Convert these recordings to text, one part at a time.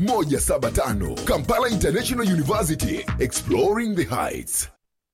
175 Kampala International University, exploring the heights.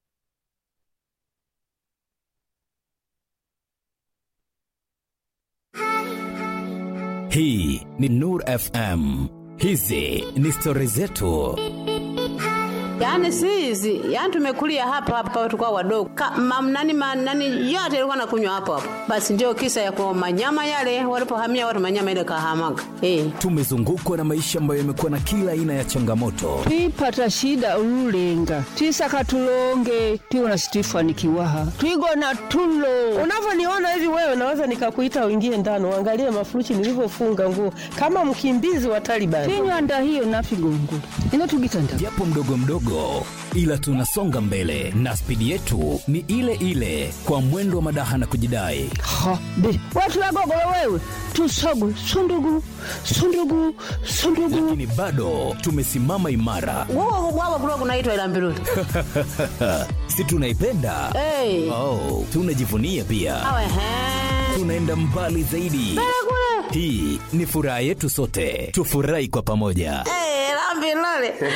Hii ni Nur FM. Hizi ni stori zetu. Yaani si hizi, yaani tumekulia hapa hapa tukao wadogo. Mamnani manani yote ilikuwa nakunywa hapo hapo. Basi ndio kisa ya kwa manyama yale walipohamia watu manyama ile kahamaga. Eh. Tumezungukwa na maisha ambayo yamekuwa na kila aina ya changamoto, twipata shida ululenga twisaka tulonge twiwona situifanikiwaha twigona tulo Unavyoniona hivi wewe, naweza nikakuita uingie ndani uangalie mafurushi nilivyofunga nguo kama mkimbizi wa Taliban. tinywanda hiyo nafigongula ino tugitanda japo mdogo mdogo, ila tunasonga mbele na spidi yetu ni ile ile, kwa mwendo wa madaha na kujidai. ha be watu wagogolo wewe tusogu sundugu sundugu sundugu Lakini bado tumesimama imara, Wao wao kulikuwa kunaitwa ila mbiruli. si tunaipenda? Eh. Oh, tunajivunia pia, Awe he. tunaenda mbali zaidi. Hii ni furaha yetu sote, tufurahi kwa pamoja. Eh, la mbiruli.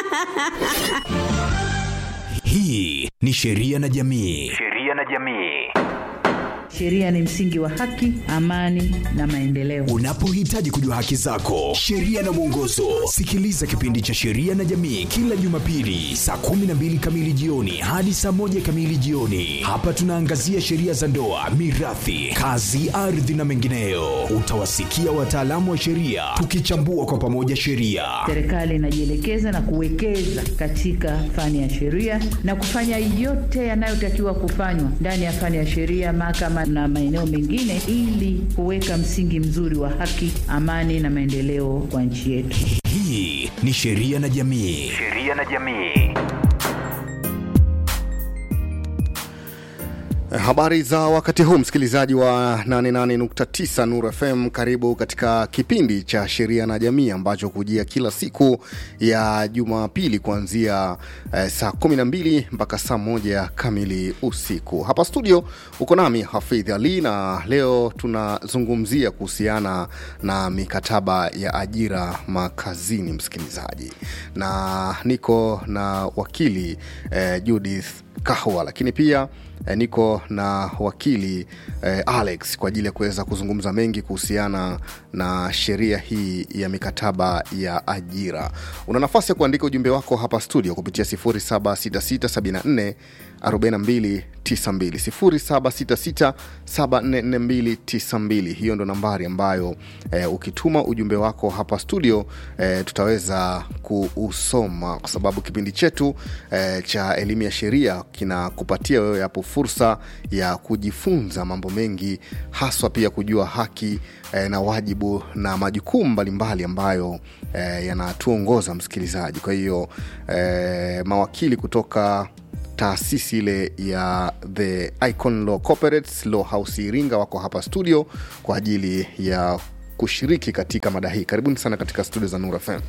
Hii ni sheria na jamii. sheria na jamii Sheria ni msingi wa haki, amani na maendeleo. Unapohitaji kujua haki zako, sheria na mwongozo, sikiliza kipindi cha Sheria na Jamii kila Jumapili saa 12 kamili jioni hadi saa moja kamili jioni. Hapa tunaangazia sheria za ndoa, mirathi, kazi, ardhi na mengineyo. Utawasikia wataalamu wa sheria tukichambua kwa pamoja sheria. Serikali inajielekeza na kuwekeza katika fani ya sheria na kufanya yote yanayotakiwa kufanywa ndani ya fani ya sheria, mahakama na maeneo mengine, ili kuweka msingi mzuri wa haki, amani na maendeleo kwa nchi yetu. Hii ni Sheria na Jamii. sheria na jamii Habari za wakati huu msikilizaji wa 88.9 Nuru FM, karibu katika kipindi cha sheria na jamii ambacho kujia kila siku ya Jumapili kuanzia eh, saa 12 mpaka saa moja kamili usiku. Hapa studio uko nami Hafidh Ali na leo tunazungumzia kuhusiana na mikataba ya ajira makazini, msikilizaji, na niko na wakili eh, Judith Kahwa, lakini pia eh, niko na wakili eh, Alex kwa ajili ya kuweza kuzungumza mengi kuhusiana na sheria hii ya mikataba ya ajira. Una nafasi ya kuandika ujumbe wako hapa studio kupitia 076674 4292 0766744292. Hiyo ndo nambari ambayo eh, ukituma ujumbe wako hapa studio eh, tutaweza kuusoma kwa sababu kipindi chetu eh, cha elimu ya sheria kinakupatia wewe hapo fursa ya kujifunza mambo mengi, haswa pia kujua haki eh, na wajibu na majukumu mbalimbali ambayo eh, yanatuongoza msikilizaji. Kwa hiyo eh, mawakili kutoka taasisi ile ya the Icon Law Corporates Law House Iringa wako hapa studio kwa ajili ya kushiriki katika mada hii. Karibuni sana katika studio za Nura FM.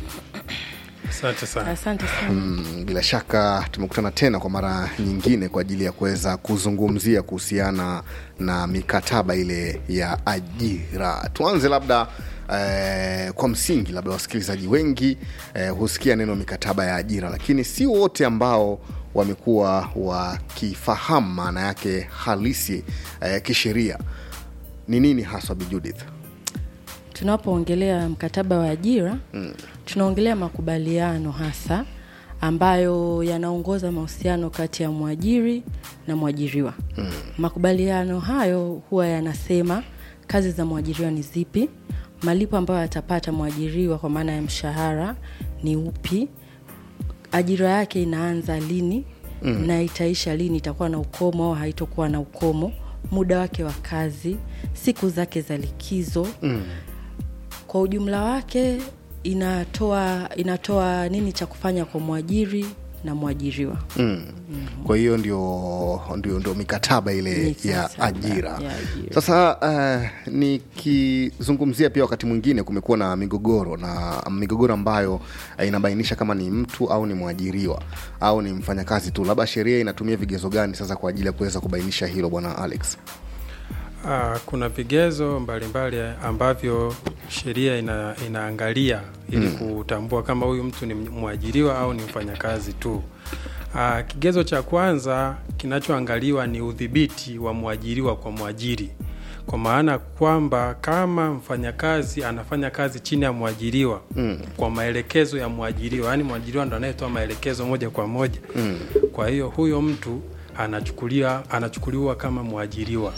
Asante sana. Asante sana. Mm, bila shaka tumekutana tena kwa mara nyingine kwa ajili ya kuweza kuzungumzia kuhusiana na mikataba ile ya ajira. Tuanze labda eh, kwa msingi, labda wasikilizaji wengi eh, husikia neno mikataba ya ajira, lakini si wote ambao wamekuwa wakifahamu maana yake halisi eh, kisheria ni nini haswa, Bi Judith? Tunapoongelea mkataba wa ajira mm. tunaongelea makubaliano hasa ambayo yanaongoza mahusiano kati ya mwajiri na mwajiriwa mm. makubaliano hayo huwa yanasema kazi za mwajiriwa ni zipi malipo ambayo atapata mwajiriwa kwa maana ya mshahara ni upi ajira yake inaanza lini mm. na itaisha lini itakuwa na ukomo au haitokuwa na ukomo muda wake wa kazi siku zake za likizo mm. kwa ujumla wake inatoa inatoa nini cha kufanya kwa mwajiri na mwajiriwa mm. kwa hiyo ndio, ndio, ndio mikataba ile ya Mikataba ajira ya ajira. sasa uh, nikizungumzia pia wakati mwingine kumekuwa na migogoro na migogoro ambayo uh, inabainisha kama ni mtu au ni mwajiriwa au ni mfanyakazi tu labda sheria inatumia vigezo gani sasa kwa ajili ya kuweza kubainisha hilo bwana alex Uh, kuna vigezo mbalimbali ambavyo sheria ina, inaangalia ili Mm. kutambua kama huyu mtu ni mwajiriwa au ni mfanyakazi tu. Uh, kigezo cha kwanza kinachoangaliwa ni udhibiti wa mwajiriwa kwa mwajiri, kwa maana kwamba kama mfanyakazi anafanya kazi chini ya mwajiriwa Mm. kwa maelekezo ya mwajiriwa, yaani mwajiriwa ndo anayetoa maelekezo moja kwa moja Mm. kwa hiyo huyo mtu anachukulia anachukuliwa kama mwajiriwa.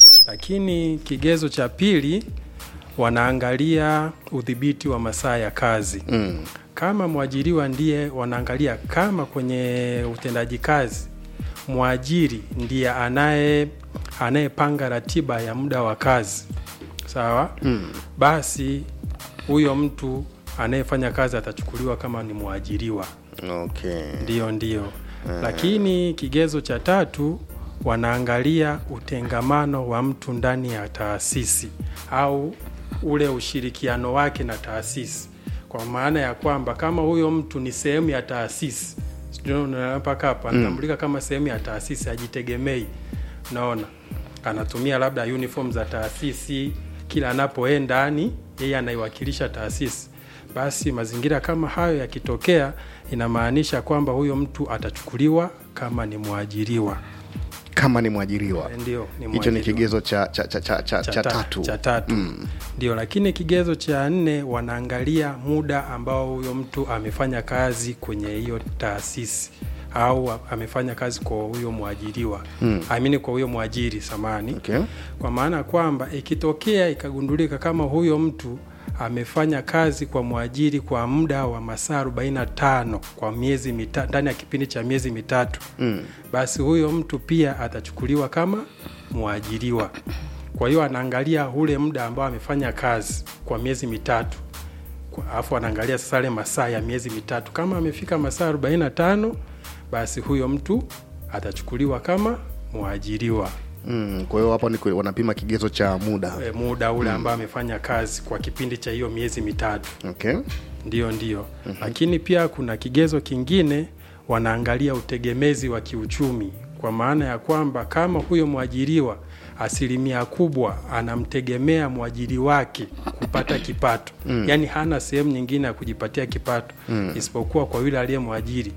Lakini kigezo cha pili wanaangalia udhibiti wa masaa ya kazi. Mm. Kama mwajiriwa ndiye wanaangalia kama kwenye utendaji kazi mwajiri ndiye anaye anayepanga ratiba ya muda wa kazi sawa, Mm. basi huyo mtu anayefanya kazi atachukuliwa kama ni mwajiriwa. Okay. Ndio, ndio. Lakini kigezo cha tatu wanaangalia utengamano wa mtu ndani ya taasisi au ule ushirikiano wake na taasisi, kwa maana ya kwamba kama huyo mtu ni sehemu ya taasisi, sijui unaelewa mpaka hapa, anatambulika kama sehemu ya taasisi, ajitegemei. Naona anatumia labda uniform za taasisi, kila anapoenda yani yeye anaiwakilisha taasisi basi mazingira kama hayo yakitokea, inamaanisha kwamba huyo mtu atachukuliwa kama ni mwajiriwa. Kama ni mwajiriwa. Ndio, ni Hicho ni mwajiriwa. kigezo cha, cha, cha, cha, cha, cha ta- tatu. cha tatu. Mm. Ndio, lakini kigezo cha nne wanaangalia muda ambao huyo mtu amefanya kazi kwenye hiyo taasisi au amefanya kazi kwa huyo mwajiriwa Mm. amini kwa huyo mwajiri samani Okay. kwa maana kwamba ikitokea ikagundulika kama huyo mtu amefanya kazi kwa mwajiri kwa muda wa masaa 45 kwa miezi mita, ndani ya kipindi cha miezi mitatu Mm. basi huyo mtu pia atachukuliwa kama mwajiriwa. Kwa hiyo anaangalia ule muda ambao amefanya kazi kwa miezi mitatu, Kwa- alafu anaangalia sasa yale masaa ya miezi mitatu. Kama amefika masaa 45 basi huyo mtu atachukuliwa kama mwajiriwa Mm. Kwa hiyo hapo ni kwe- wanapima kigezo cha muda. e, muda ule ambao amefanya kazi kwa kipindi cha hiyo miezi mitatu. Okay. Ndio, ndio. Lakini pia kuna kigezo kingine, wanaangalia utegemezi wa kiuchumi, kwa maana ya kwamba kama huyo mwajiriwa asilimia kubwa anamtegemea mwajiri wake kupata kipato mm. yaani hana sehemu nyingine ya kujipatia kipato mm. isipokuwa kwa yule aliye mwajiri,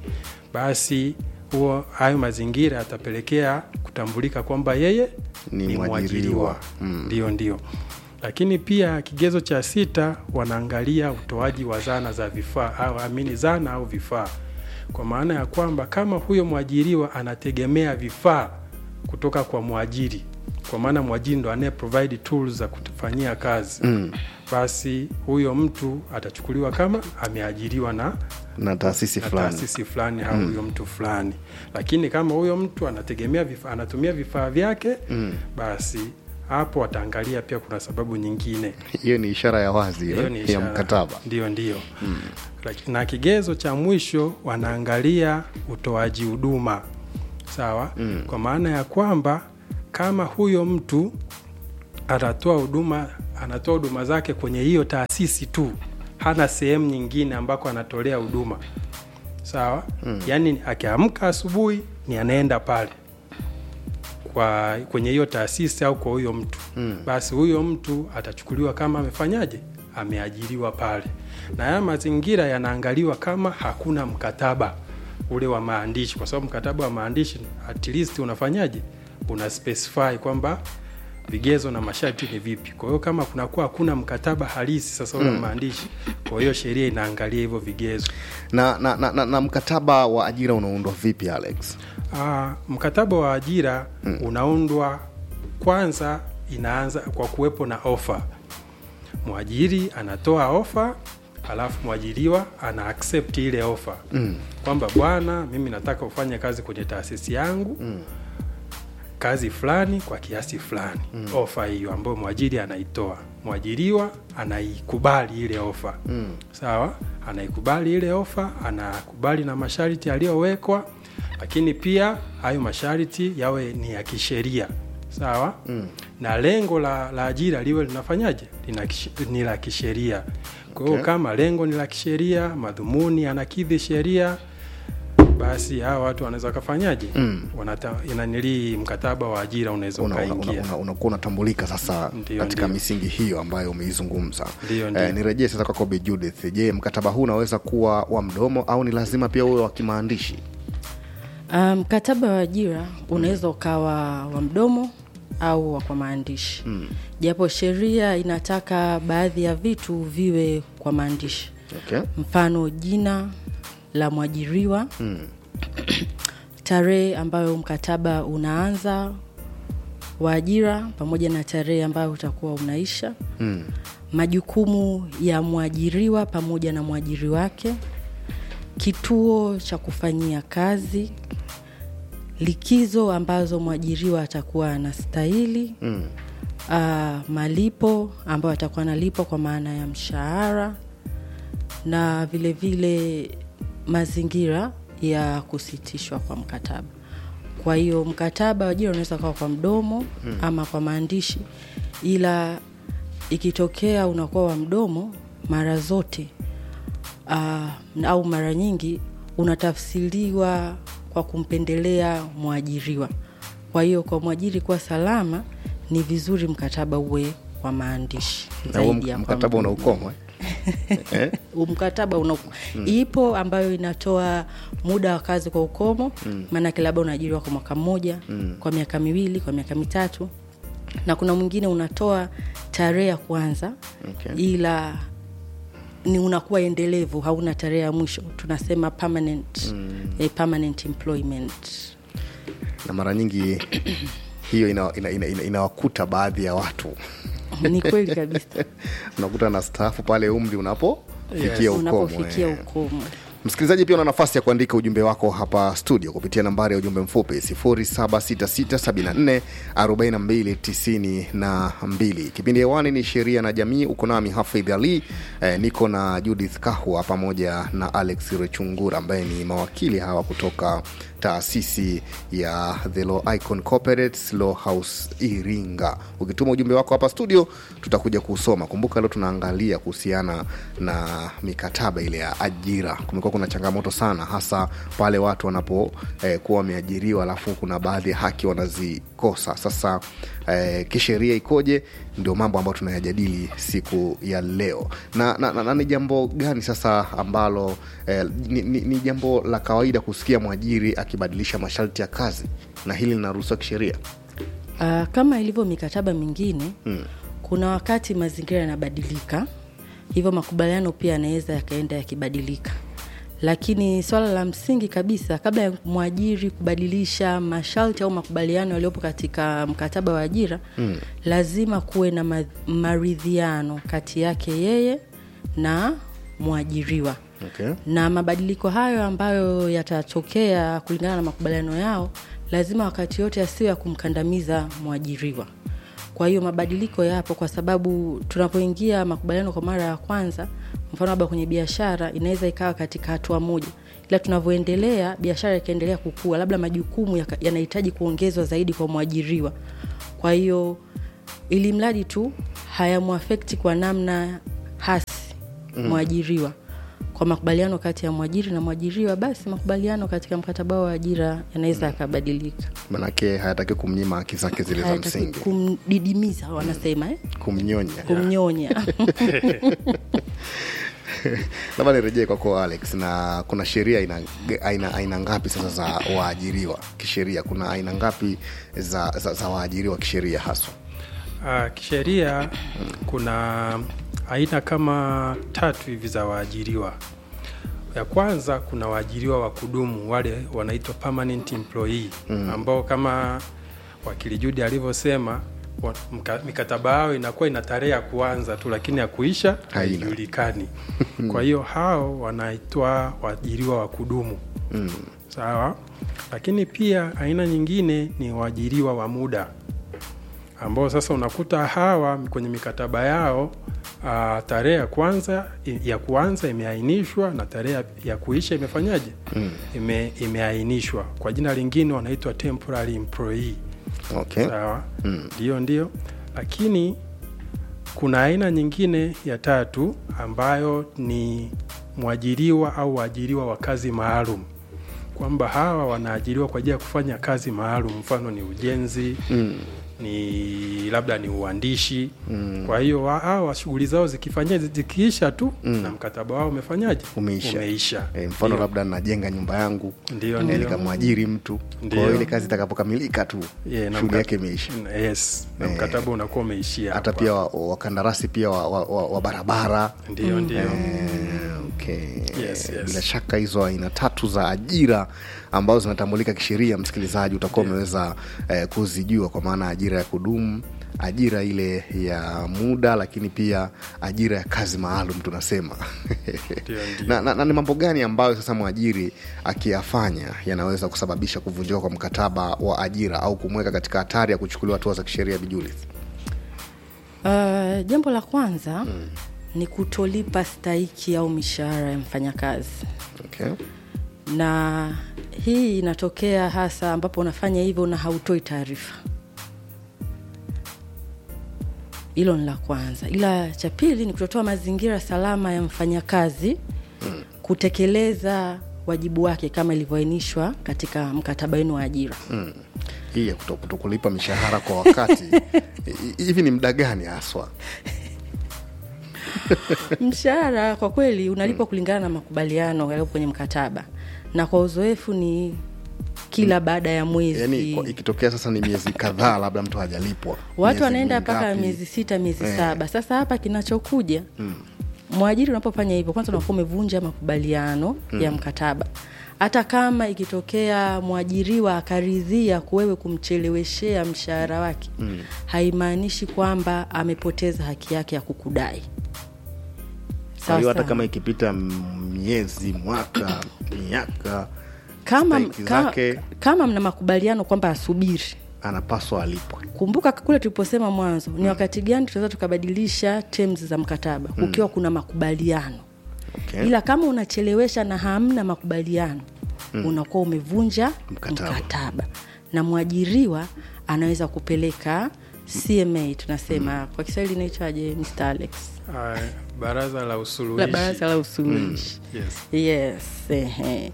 basi huo hayo mazingira yatapelekea kutambulika kwamba yeye Ni ni mwajiriwa. mwajiriwa. Mm. Ndio, ndio. Lakini pia kigezo cha sita wanaangalia utoaji wa zana za vifaa au amini zana au vifaa, kwa maana ya kwamba kama huyo mwajiriwa anategemea vifaa kutoka kwa mwajiri, kwa maana mwajiri ndo anaye provide tools za kufanyia kazi Mm. basi huyo mtu atachukuliwa kama ameajiriwa na Na taasisi na fulani. taasisi fulani au huyo mtu fulani. Lakini kama huyo mtu anategemea vifaa, anatumia vifaa vyake Mm. basi hapo wataangalia pia kuna sababu nyingine Hiyo ni ishara ya wazi hiyo eh, ni ya ishara. mkataba. Ndio, ndio. Laki- Na kigezo cha mwisho wanaangalia utoaji huduma sawa, Mm. kwa maana ya kwamba kama huyo mtu anatoa huduma anatoa huduma zake kwenye hiyo taasisi tu, hana sehemu nyingine ambako anatolea huduma sawa. Yaani akiamka asubuhi ni anaenda pale kwa kwenye hiyo taasisi au kwa huyo mtu Mm. basi huyo mtu atachukuliwa kama amefanyaje, ameajiriwa pale, na haya mazingira yanaangaliwa kama hakuna mkataba ule wa maandishi, kwa sababu mkataba wa maandishi at least unafanyaje, una specify kwamba vigezo na masharti ni vipi. Kwa hiyo kama kunakuwa hakuna mkataba halisi sasa ule wa maandishi, kwa hiyo sheria inaangalia hivyo vigezo. Na, na, na, na, na mkataba wa ajira unaundwa vipi Alex? Ah, mkataba wa ajira unaundwa kwanza, inaanza kwa kuwepo na ofa. Mwajiri anatoa ofa, alafu mwajiriwa ana accept ile ofa Mm. kwamba bwana, mimi nataka ufanye kazi kwenye taasisi yangu kazi fulani kwa kiasi fulani. Ofa hiyo ambayo mwajiri anaitoa, mwajiriwa anaikubali ile ofa Mm. sawa, anaikubali ile ofa, anakubali na masharti yaliyowekwa, lakini pia hayo masharti yawe ni ya kisheria sawa Mm. na lengo la, la ajira liwe linafanyaje Lina kish- ni la kisheria. Kwa hiyo Okay. kama lengo ni la kisheria, madhumuni yanakidhi sheria, basi hawa watu wanaweza wakafanyaje mm. inanilii mkataba wa ajira unaweza unakuwa una, ukaingia una, una, una unatambulika sasa Ndio, katika ndio. misingi hiyo ambayo umeizungumza Ndio, ndio. eh, nirejee sasa kwako Bi Judith je mkataba huu unaweza kuwa wa mdomo au ni lazima pia uwe wa kimaandishi Ah, mkataba wa ajira unaweza ukawa wa mdomo au wa kwa maandishi mm. japo sheria inataka baadhi ya vitu viwe kwa maandishi okay. mfano jina la mwajiriwa mm. tarehe ambayo mkataba unaanza wa ajira pamoja na tarehe ambayo utakuwa unaisha mm. majukumu ya mwajiriwa pamoja na mwajiri wake kituo cha kufanyia kazi likizo ambazo mwajiriwa atakuwa anastahili mm. uh, malipo ambayo atakuwa analipwa kwa maana ya mshahara na vile vile mazingira ya kusitishwa kwa mkataba kwa hiyo mkataba wa ajira unaweza kawa kwa mdomo mm. ama kwa maandishi ila ikitokea unakuwa wa mdomo mara zote uh, au mara nyingi unatafsiriwa kwa kumpendelea mwajiriwa kwa hiyo kwa mwajiri kuwa salama ni vizuri mkataba uwe kwa maandishi na huo zaidi ya kwa mkataba una mdomo ukomo eh? eh? mkataba una mm. ipo ambayo inatoa muda wa kazi kwa ukomo maanake labda unaajiriwa kwa mwaka mmoja mm. kwa miaka miwili kwa miaka mitatu na kuna mwingine unatoa tarehe ya kwanza Okay. ila ni unakuwa endelevu hauna tarehe ya mwisho tunasema permanent, mm. eh, permanent employment na mara nyingi hiyo inawakuta ina, ina, ina, inawakuta baadhi ya watu ni kweli kabisa unakuta na staafu pale umri unapofikia Yes. ukomo unapofikia eh. ukomo msikilizaji pia una nafasi ya kuandika ujumbe wako hapa studio kupitia nambari ya ujumbe mfupi 0766744292 kipindi hewani ni sheria na jamii uko nami hafidh ali eh, niko na judith kahwa pamoja na alex rechungura ambaye ni mawakili hawa kutoka taasisi ya the law icon corporate law house iringa ukituma ujumbe wako hapa studio tutakuja kusoma kumbuka leo tunaangalia kuhusiana na mikataba ile ya ajira kumekuwa kuna changamoto sana hasa pale watu wanapokuwa eh, kuwa wameajiriwa alafu kuna baadhi ya haki wanazikosa sasa eh, kisheria ikoje ndio mambo ambayo tunayajadili siku ya leo na, na, na, na ni jambo gani sasa ambalo eh, ni, ni, ni jambo la kawaida kusikia mwajiri akibadilisha masharti ya kazi na hili linaruhusiwa kisheria Uh, kama ilivyo mikataba mingine mm. kuna wakati mazingira yanabadilika hivyo makubaliano pia yanaweza yakaenda yakibadilika lakini swala la msingi kabisa kabla ya mwajiri kubadilisha masharti au makubaliano yaliyopo katika mkataba wa ajira mm. lazima kuwe na ma- maridhiano kati yake yeye na mwajiriwa okay. na mabadiliko hayo ambayo yatatokea kulingana na makubaliano yao lazima wakati yote yasiyo ya kumkandamiza mwajiriwa kwa hiyo mabadiliko yapo kwa sababu tunapoingia makubaliano kwa mara ya kwanza mfano labda kwenye biashara inaweza ikawa katika hatua moja ila tunavyoendelea biashara ikaendelea kukua labda majukumu yaka- yanahitaji kuongezwa zaidi kwa mwajiriwa kwa hiyo ili mradi tu hayamwafekti kwa namna hasi mm. mwajiriwa kwa makubaliano kati ya mwajiri na mwajiriwa basi makubaliano katika mkataba wa ajira yanaweza yakabadilika manake hayataki kumnyima haki zake zile za Hayataki msingi kumdidimiza wanasema eh? kumnyonya kumnyonya labda nirejee kwako alex na kuna sheria aina, aina, aina ngapi sasa za waajiriwa kisheria kuna aina ngapi za, za, za waajiriwa kisheria haswa Uh, kisheria kuna aina kama tatu hivi za waajiriwa. Ya kwanza kuna waajiriwa wa kudumu wale wanaitwa permanent employee mm. ambao kama wakili Judi alivyosema wa- mka- mikataba yao inakuwa ina tarehe ya kuanza tu lakini ya kuisha Haina. haijulikani. Kwa hiyo hao wanaitwa waajiriwa wa kudumu mm. sawa. Lakini pia aina nyingine ni waajiriwa wa muda ambao sasa unakuta hawa kwenye mikataba yao uh, tarehe ya kwanza ya kuanza imeainishwa na tarehe ya- ya kuisha imefanyaje mm. Ime, imeainishwa kwa jina lingine wanaitwa temporary employee okay. sawa ndio ndio lakini kuna aina nyingine ya tatu ambayo ni mwajiriwa au waajiriwa wa kazi maalum kwamba hawa wanaajiriwa kwa ajili ya kufanya kazi maalum, mfano ni ujenzi Mm. ni labda ni uandishi mm. kwa hiyo wa- hawa shughuli zao zikifanyia zikiisha tu mm. na mkataba wao umefanyaje Umeisha. umeisha. E, mfano Ndio. labda najenga nyumba yangu Ndio, eh, ndio. nikamwajiri mtu kwa Ndio. hiyo ile kazi itakapokamilika tu Yeah, na shughuli mka- yake imeisha yes na Eh. mkataba unakuwa umeishia hata hapa. pia wa- wakandarasi pia wa, wa, wa, wa barabara ndio ndio Eh, okay. Yes, yes. bila shaka hizo aina tatu za ajira ambazo zinatambulika kisheria msikilizaji utakuwa umeweza eh, kuzijua kwa maana ajira ya kudumu ajira ile ya muda lakini pia ajira ya kazi maalum tunasema Ndio, ndio. na, na, na ni mambo gani ambayo sasa mwajiri akiyafanya yanaweza kusababisha kuvunjika kwa mkataba wa ajira au kumweka katika hatari ya kuchukuliwa hatua za kisheria bijulis Uh, jambo la kwanza mm. ni kutolipa stahiki au mishahara ya mfanyakazi okay. na hii inatokea hasa ambapo unafanya hivyo na hautoi taarifa hilo ni la kwanza ila cha pili ni kutotoa mazingira salama ya mfanyakazi mm. kutekeleza wajibu wake kama ilivyoainishwa katika mkataba wenu wa ajira mm. hii ya kuto- kutokulipa mishahara kwa wakati hi- hivi ni muda gani haswa mshahara kwa kweli unalipwa kulingana na makubaliano yaliyopo kwenye mkataba na kwa uzoefu ni kila baada ya mwezi yaani kwa- ikitokea sasa ni miezi kadhaa labda mtu hajalipwa watu miezi wanaenda mpaka mingapi? miezi sita miezi Eh. saba sasa hapa kinachokuja Mm. mwajiri unapofanya hivyo kwanza unakuwa umevunja makubaliano Mm. ya mkataba hata kama ikitokea mwajiriwa akaridhia kuwewe kumcheleweshea mshahara wake Mm. haimaanishi kwamba amepoteza haki yake ya kukudai kwa hiyo hata Sawa kama ikipita m- miezi mwaka miaka kama, stahiki kama, zake kama mna makubaliano kwamba asubiri anapaswa alipwe kumbuka kule tuliposema mwanzo ni wakati gani tunaweza tukabadilisha terms za mkataba Mm. ukiwa kuna makubaliano okay. ila kama unachelewesha na hamna makubaliano Mm. unakuwa umevunja Mkataba. mkataba. na mwajiriwa anaweza kupeleka cma tunasema kwa kiswahili inaitwaje mr alex Ah, baraza la la usuluhishi baraza la usuluhishi yes. yes ehe.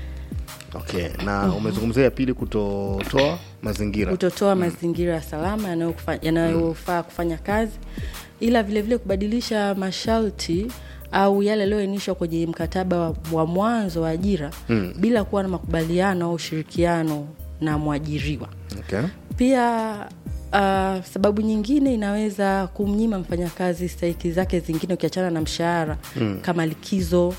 okay na umezungumzia ya pili kutotoa mazingira kutotoa mazingira ya salama yanayokufa- yanayofaa kufanya kazi ila vilevile vile kubadilisha masharti au yale yaliyoainishwa kwenye mkataba wa, wa mwanzo wa ajira Mm. bila kuwa na makubaliano au ushirikiano na mwajiriwa okay. pia uh, sababu nyingine inaweza kumnyima mfanyakazi stahiki zake zingine ukiachana na mshahara Mm. kama likizo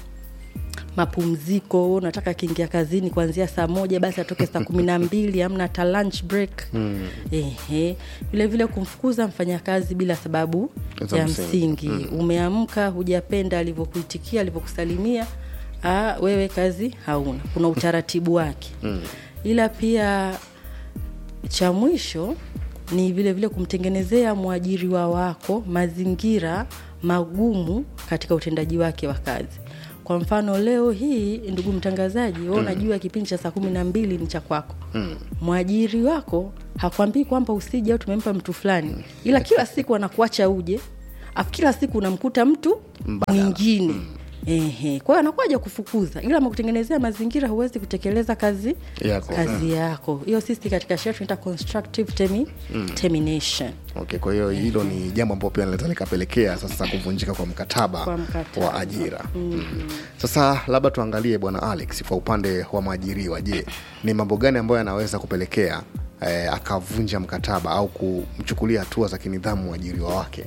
mapumziko unataka akiingia kazini kuanzia saa moja basi atoke saa kumi na mbili amna hata lunch break Mm. Ehe. vile vile kumfukuza mfanyakazi bila sababu Za ya msingi. msingi Mm. umeamka hujapenda alivyokuitikia alivyokusalimia ah, wewe kazi hauna kuna utaratibu wake Mm. ila pia cha mwisho ni vile vile kumtengenezea mwajiriwa wako mazingira magumu katika utendaji wake wa kazi kwa mfano leo hii ndugu mtangazaji we Mm. unajua kipindi cha saa kumi na mbili ni cha kwako Mm. mwajiri wako hakwambii kwamba usije au tumempa mtu fulani ila kila siku anakuacha uje afu kila siku unamkuta mtu mwingine Ehe. kwa hiyo anakuja kufukuza ila amekutengenezea mazingira huwezi kutekeleza kazi Yako. kazi Mm. yako hiyo sisi katika sheria tunaita constructive termi, Mm. termination okay kwa hiyo hilo ni jambo ambalo pia linaweza likapelekea sasa kuvunjika kwa mkataba, Kwa mkataba. wa ajira Mm. sasa labda tuangalie bwana alex kwa upande wa mwajiriwa je ni mambo gani ambayo yanaweza kupelekea eh, akavunja mkataba au kumchukulia hatua za kinidhamu mwajiriwa wake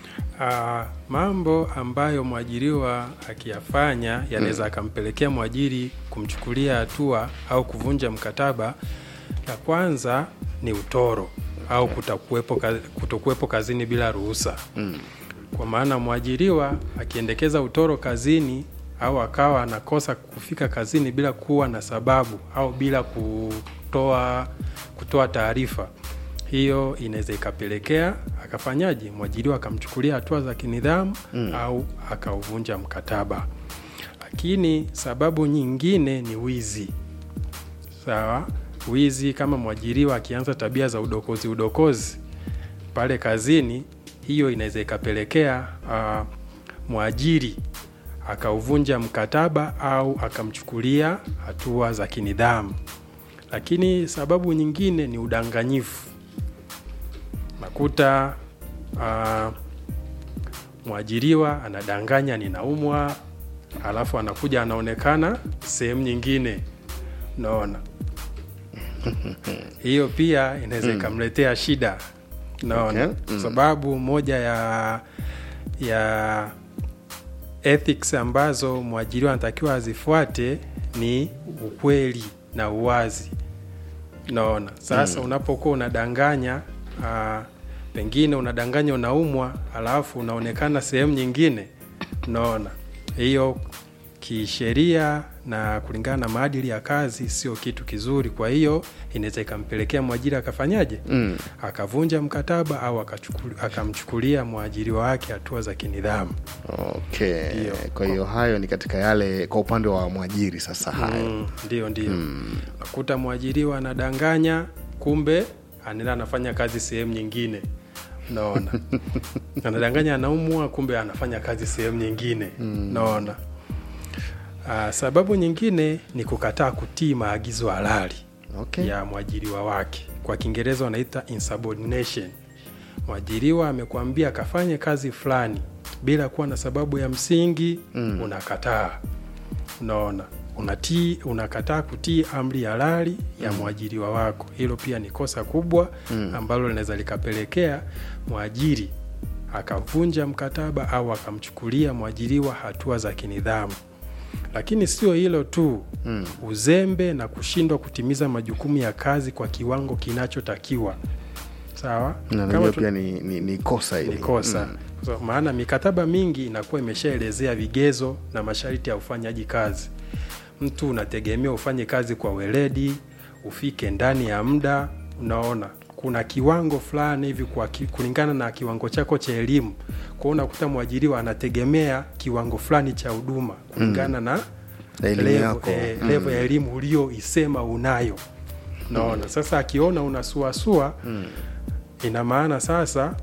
Ah, mambo ambayo mwajiriwa akiyafanya yanaweza akampelekea mwajiri kumchukulia hatua au kuvunja mkataba. La kwanza ni utoro au kutokuwepo, ka- kutokuwepo kazini bila ruhusa mm. kwa maana mwajiriwa akiendekeza utoro kazini au akawa anakosa kufika kazini bila kuwa na sababu au bila kutoa kutoa taarifa hiyo inaweza ikapelekea akafanyaje mwajiriwa akamchukulia hatua za kinidhamu Mm. au akauvunja mkataba lakini sababu nyingine ni wizi sawa wizi kama mwajiriwa akianza tabia za udokozi udokozi pale kazini hiyo inaweza ikapelekea uh, mwajiri akauvunja mkataba au akamchukulia hatua za kinidhamu. Lakini sababu nyingine ni udanganyifu. Nakuta uh, mwajiriwa anadanganya ninaumwa, alafu anakuja anaonekana sehemu nyingine, naona hiyo pia inaweza ikamletea shida naona Okay. kwa sababu moja ya ya ethics ambazo mwajiriwa anatakiwa azifuate ni ukweli na uwazi naona sasa unapokuwa unadanganya uh, pengine unadanganya unaumwa alafu unaonekana sehemu nyingine naona hiyo kisheria na kulingana na maadili ya kazi sio kitu kizuri kwa hiyo inaweza ikampelekea mwajiri akafanyaje mm. akavunja mkataba au akachukuli- akamchukulia mwajiriwa wake hatua za kinidhamu okay. Ndio. kwa hiyo hayo ni katika yale kwa upande wa mwajiri sasa hayo Mm, ndio ndio nakuta mwajiriwa anadanganya kumbe anaenda anafanya kazi sehemu nyingine naona anadanganya anaumwa kumbe anafanya kazi sehemu nyingine naona uh, sababu nyingine ni kukataa kutii maagizo halali okay. ya mwajiriwa wake kwa kiingereza wanaita insubordination mwajiriwa amekwambia akafanye kazi fulani bila kuwa na sababu ya msingi mm. unakataa unaona unatii unakataa kutii amri halali ya mwajiriwa wako hilo pia ni kosa kubwa mm. ambalo linaweza likapelekea mwajiri akavunja mkataba au akamchukulia mwajiriwa hatua za kinidhamu lakini sio hilo tu mm. uzembe na kushindwa kutimiza majukumu ya kazi kwa kiwango kinachotakiwa sawa na Kama najua tu- pia ni, ni, ni kosa hili ni kosa so, maana mikataba mingi inakuwa imeshaelezea vigezo na masharti ya ufanyaji kazi mtu unategemea ufanye kazi kwa weledi ufike ndani ya muda unaona kuna kiwango fulani hivi kwa ki, kulingana na kiwango chako cha elimu kwao unakuta mwajiriwa anategemea kiwango fulani cha huduma kulingana na Elimu level- yako. eh, level ya elimu ulioisema unayo naona sasa akiona unasuasua ina maana sasa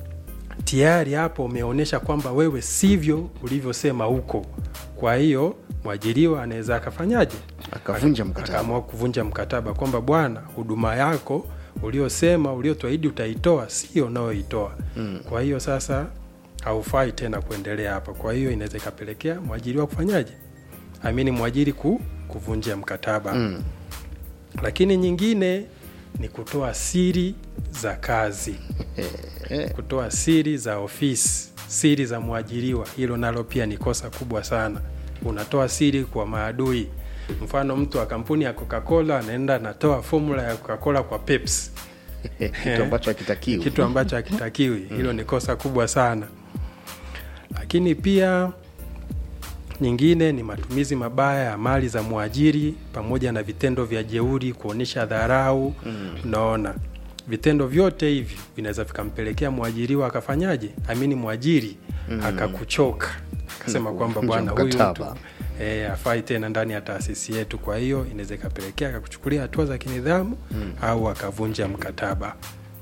tayari hapo umeonyesha kwamba wewe sivyo ulivyosema huko kwa hiyo mwajiriwa anaweza akafanyaje akavunja mkataba akaamua kuvunja mkataba kwamba bwana huduma yako uliosema uliotuahidi utaitoa sio unayoitoa mm. kwa hiyo sasa haufai tena kuendelea hapa kwa hiyo inaweza ikapelekea mwajiriwa kufanyaje amini mwajiri ku, kuvunja mkataba mm. lakini nyingine ni kutoa siri za kazi kutoa siri za ofisi siri za mwajiriwa hilo nalo pia ni kosa kubwa sana unatoa siri kwa maadui mfano mtu wa kampuni ya coca-cola anaenda anatoa formula ya coca-cola kwa pepsi kitu ambacho hakitakiwi kitu ambacho hakitakiwi hilo ni kosa kubwa sana lakini pia nyingine ni matumizi mabaya ya mali za mwajiri pamoja na vitendo vya jeuri kuonyesha dharau unaona vitendo vyote hivi vinaweza vikampelekea mwajiriwa akafanyaje amini mwajiri akakuchoka akasema kwamba Kuvunja bwana huyu mtu mkataba. e, afai tena ndani ya taasisi yetu kwa hiyo inaweza ikapelekea akakuchukulia hatua za kinidhamu au akavunja mkataba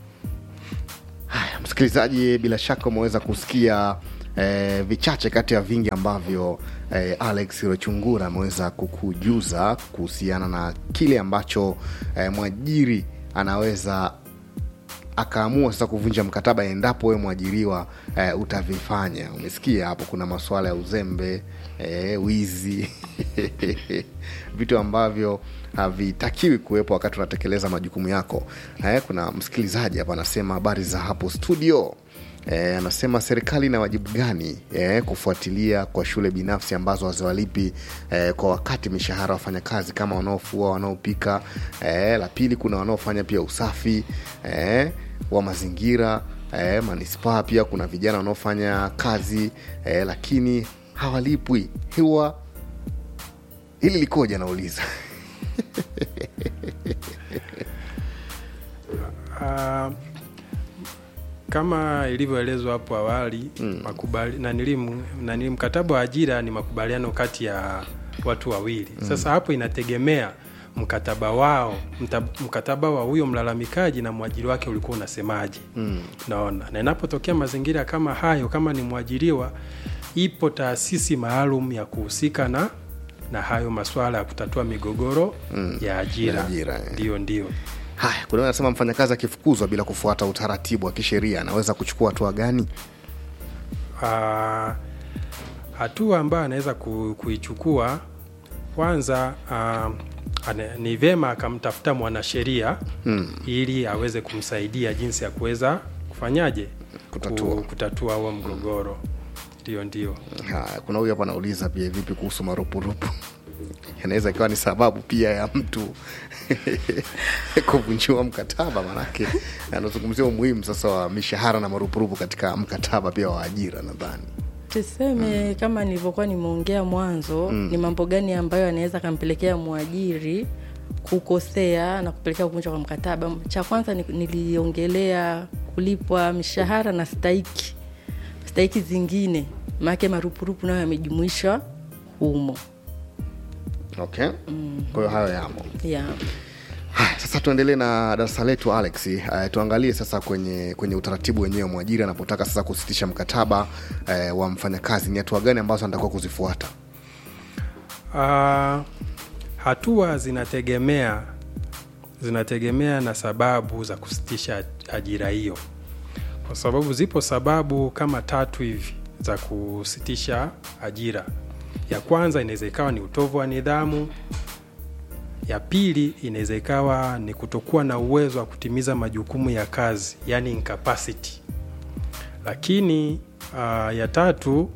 haya msikilizaji bila shaka umeweza kusikia eh, vichache kati ya vingi ambavyo eh, alex rochungura ameweza kukujuza kuhusiana na kile ambacho eh, mwajiri anaweza akaamua sasa kuvunja mkataba endapo wewe mwajiriwa eh, utavifanya umesikia hapo kuna masuala ya uzembe eh, wizi vitu ambavyo havitakiwi kuwepo wakati unatekeleza majukumu yako eh, kuna msikilizaji hapa anasema habari za hapo studio E, anasema serikali ina wajibu gani e, kufuatilia kwa shule binafsi ambazo haziwalipi e, kwa wakati mishahara wafanyakazi kama wanaofua wanaopika e, la pili kuna wanaofanya pia usafi e, wa mazingira e, manispaa pia kuna vijana wanaofanya kazi e, lakini hawalipwi huwa hili likoje anauliza Ah, kama ilivyoelezwa hapo awali mm. makubali, nanili, nanili, mkataba wa ajira ni makubaliano kati ya watu wawili mm. sasa hapo inategemea mkataba wao mta, mkataba wa huyo mlalamikaji na mwajiri wake ulikuwa unasemaje mm. naona na inapotokea mazingira kama hayo kama ni mwajiriwa ipo taasisi maalum ya kuhusika na na hayo masuala ya kutatua migogoro mm. ya ajira Ya ajira, eh. ndio ndio haya kuna anasema mfanyakazi akifukuzwa bila kufuata utaratibu wa kisheria anaweza kuchukua hatua gani Ah, hatua ambayo anaweza ku, kuichukua kwanza uh, ane, ni vema akamtafuta mwanasheria hmm. ili aweze kumsaidia jinsi ya kuweza kufanyaje Kutatua. Ku, kutatua huo mgogoro ndio ndio haya kuna huyu hapa anauliza pia vipi kuhusu marupurupu inaweza ikawa ni sababu pia ya mtu kuvunjiwa mkataba manake anazungumzia umuhimu sasa wa mishahara na marupurupu katika mkataba pia wa ajira nadhani tuseme mm. kama nilivyokuwa nimeongea mwanzo mm. ni mambo gani ambayo anaweza akampelekea mwajiri kukosea na kupelekea kuvunjwa kwa mkataba cha kwanza ni- niliongelea kulipwa mishahara na stahiki stahiki zingine maake marupurupu nayo yamejumuishwa humo okay kwa hiyo hayo yamo yeah. Haya, sasa tuendelee na darasa letu alex uh, tuangalie sasa kwenye kwenye utaratibu wenyewe mwajiri anapotaka sasa kusitisha mkataba uh, wa mfanyakazi ni hatua gani ambazo anatakiwa kuzifuata Uh, hatua zinategemea zinategemea na sababu za kusitisha ajira hiyo, kwa sababu zipo sababu kama tatu hivi za kusitisha ajira. Ya kwanza inaweza ikawa ni utovu wa nidhamu. Ya pili inaweza ikawa ni kutokuwa na uwezo wa kutimiza majukumu ya kazi, yani incapacity. Lakini uh, ya tatu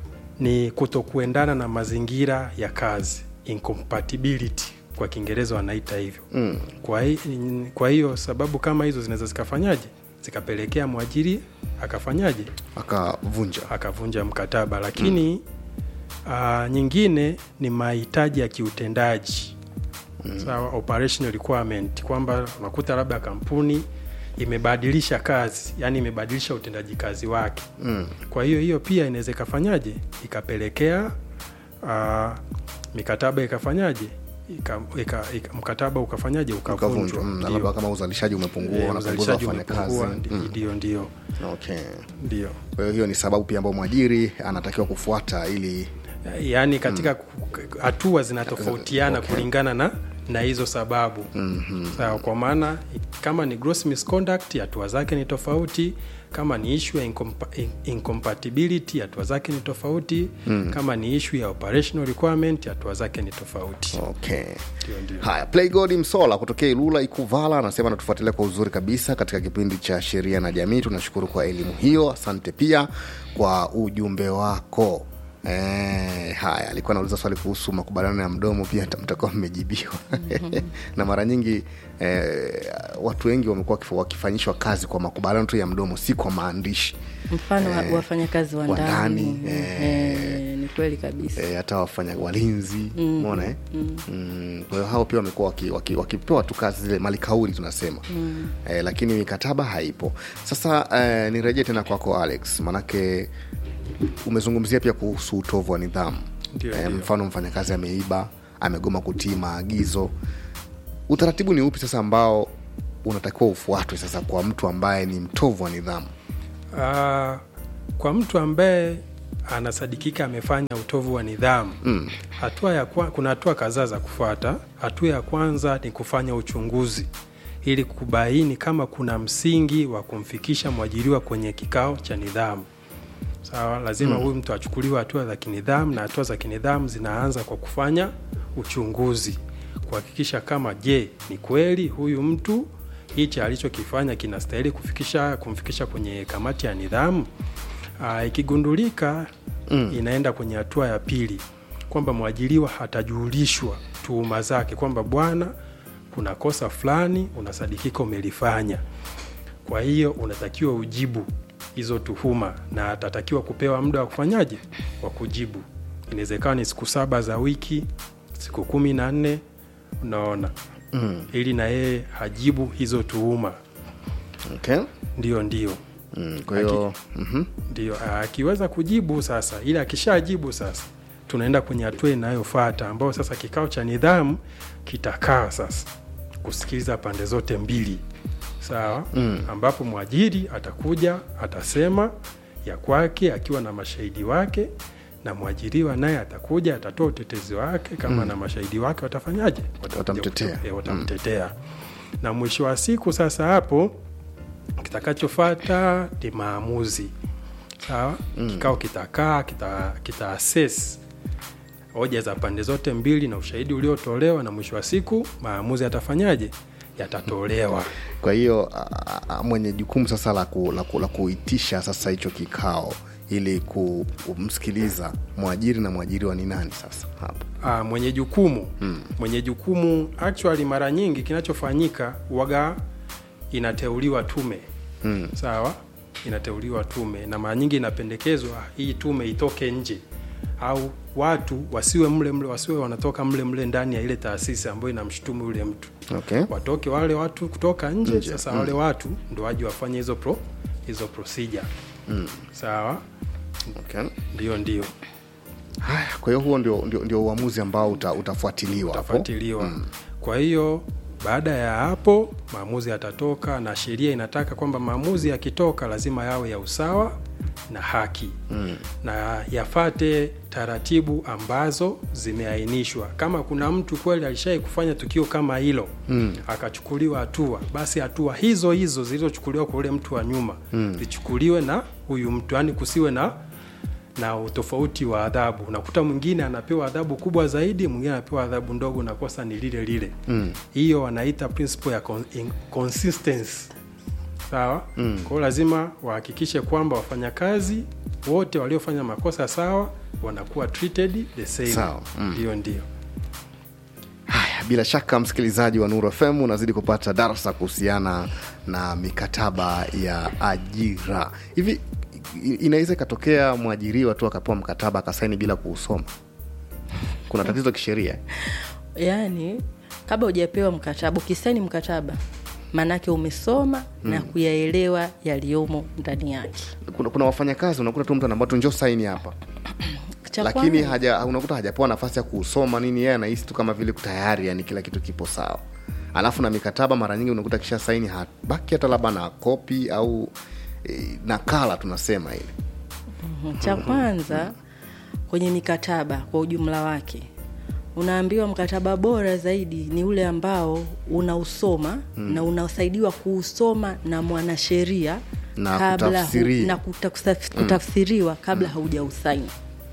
ni kutokuendana na mazingira ya kazi incompatibility kwa kiingereza wanaita hivyo mm. kwa, hi, kwa hiyo sababu kama hizo zinaweza zikafanyaje zikapelekea mwajiri akafanyaje akavunja akavunja mkataba lakini mm. uh, nyingine ni mahitaji ya kiutendaji mm. sawa operational requirement kwamba unakuta labda kampuni imebadilisha kazi yani imebadilisha utendaji kazi wake mm. kwa hiyo hiyo pia inaweza ikafanyaje ikapelekea uh, mikataba ikafanyaje ika, ika, ika, mkataba ukafanyaje ukavunjwa ukavunjwa mm, na Ndio. labda kama uzalishaji umepungua Eh, wanapunguza uzalishaji wafanyakazi umepungua, ndi- ndio ndio okay. ndio kwa hiyo hiyo ni sababu pia ambayo mwajiri anatakiwa kufuata ili yaani katika ku- hatua zinatofautiana Okay. kulingana na na hizo sababu mm-hmm. sawa kwa maana kama ni gross misconduct hatua zake ni tofauti kama ni issue ya incompa- in- incompatibility hatua zake ni tofauti mm. kama ni issue ya operational requirement hatua zake ni tofauti okay. Ndio, ndio. haya playgod msola kutokea ilula ikuvala anasema anatufuatilia kwa uzuri kabisa katika kipindi cha sheria na jamii tunashukuru kwa elimu hiyo asante pia kwa ujumbe wako Eh, haya alikuwa anauliza swali kuhusu makubaliano ya mdomo pia mta- mtakuwa mmejibiwa na mara nyingi eh, watu wengi wamekuwa wakif- wakifanyishwa kazi kwa makubaliano tu ya mdomo si kwa maandishi mfano wa wafanyakazi wa wa ndani ndani, eh. eh, ni kweli kabisa eh, hata wafanya walinzi mona eh? mm. kwa hiyo hao pia wamekuwa wakipewa waki, waki wakipewa tu kazi zile malikauli tunasema mm. eh, lakini mikataba haipo sasa eh, nirejee tena kwako alex manake umezungumzia pia kuhusu utovu wa nidhamu Ndio, eh, ndio. mfano mfanyakazi ameiba amegoma kutii maagizo utaratibu ni upi sasa ambao unatakiwa ufuatwe sasa kwa mtu ambaye ni mtovu wa nidhamu Uh, kwa mtu ambaye anasadikika amefanya utovu wa nidhamu mm. hatua ya kwa, kuna hatua kadhaa za kufuata. Hatua ya kwanza ni kufanya uchunguzi ili kubaini kama kuna msingi wa kumfikisha mwajiriwa kwenye kikao cha nidhamu. Sawa, lazima huyu mtu achukuliwe hatua za kinidhamu, na hatua za kinidhamu zinaanza kwa kufanya uchunguzi, kuhakikisha kama je, ni kweli huyu mtu hichi alichokifanya kinastahili kufikisha kumfikisha kwenye kamati ya nidhamu. Aa, ikigundulika mm. inaenda kwenye hatua ya pili kwamba mwajiriwa hatajulishwa tuhuma zake kwamba bwana, kuna kosa fulani unasadikika umelifanya, kwa hiyo unatakiwa ujibu hizo tuhuma na atatakiwa kupewa muda wa kufanyaje wa kujibu. Inaweza ikawa ni siku saba za wiki, siku kumi na nne unaona mm. ili na yeye hajibu hizo tuhuma. okay? Ndio, ndio mm, kwa hiyo mhm. ndio akiweza kujibu sasa, ili akishajibu sasa, tunaenda kwenye hatua inayofuata ambayo sasa kikao cha nidhamu kitakaa sasa kusikiliza pande zote mbili, sawa mm. ambapo mwajiri atakuja atasema ya kwake akiwa na mashahidi wake na mwajiriwa naye atakuja atatoa utetezi wake kama Mm. na mashahidi wake watafanyaje Watakuja Watamtetea. kuto- eh, watamtetea na mwisho wa siku sasa hapo kitakachofata ni maamuzi sawa Mm. kikao kitakaa kita, kita assess hoja za pande zote mbili na ushahidi uliotolewa na mwisho wa siku maamuzi yatafanyaje yatatolewa kwa hiyo a- a- mwenye jukumu sasa la, ku, la, ku, la kuitisha sasa hicho kikao ili kumsikiliza mwajiri na mwajiriwa ni nani sasa hapo Ah, mwenye jukumu mm. mwenye jukumu actually mara nyingi kinachofanyika waga inateuliwa tume mm. sawa inateuliwa tume na mara nyingi inapendekezwa hii tume itoke nje au watu wasiwe mle mle wasiwe wanatoka mle mle ndani ya ile taasisi ambayo inamshutumu yule mtu okay. watoke wale watu kutoka nje, Nje, sasa mm. wale watu ndo waje wafanye hizo pro hizo procedure Mm. sawa okay. ndio ndio haya kwa hiyo huo ndio, ndio, ndio uamuzi ambao uta, utafuatiliwa hapo. utafuatiliwa mm. kwa hiyo baada ya hapo maamuzi yatatoka na sheria inataka kwamba maamuzi yakitoka lazima yawe ya usawa na haki mm. na yafate taratibu ambazo zimeainishwa kama kuna mtu kweli alishai kufanya tukio kama hilo Mm. akachukuliwa hatua basi hatua hizo hizo zilizochukuliwa kwa ule mtu wa nyuma Mm. zichukuliwe na huyu mtu yani kusiwe na na utofauti wa adhabu unakuta mwingine anapewa adhabu kubwa zaidi mwingine anapewa adhabu ndogo na kosa ni lile lile Mm. hiyo wanaita principle ya con- in- consistency sawa Mm. kwa hiyo lazima wahakikishe kwamba wafanyakazi wote waliofanya makosa sawa wanakuwa treated the same Sawa. Mm. hiyo ndio Haya, bila shaka msikilizaji wa Nuru FM unazidi kupata darsa kuhusiana na mikataba ya ajira. Hivi i- inaweza ikatokea mwajiriwa tu akapewa mkataba akasaini bila kuusoma? Kuna tatizo kisheria? yaani kabla hujapewa mkataba ukisaini mkataba maanake umesoma mm. na kuyaelewa yaliyomo ndani yake Kuna, kuna wafanyakazi unakuta tu mtu anaambia tu njoo saini hapa, Cha lakini kwanza- haja, unakuta hajapewa nafasi ya kuusoma nini, yeye anahisi tu kama vile tayari, yani kila kitu kipo sawa. Alafu na mikataba mara nyingi unakuta kisha saini habaki hata labda na kopi au e, nakala tunasema ile Mhm. cha kwanza kwenye mikataba kwa ujumla wake unaambiwa mkataba bora zaidi ni ule ambao unausoma Mm. na unasaidiwa kuusoma na mwanasheria Na kabla hu, kutafsiria. na kuta, kusaf- Mm. kutafsiriwa kabla haujausaini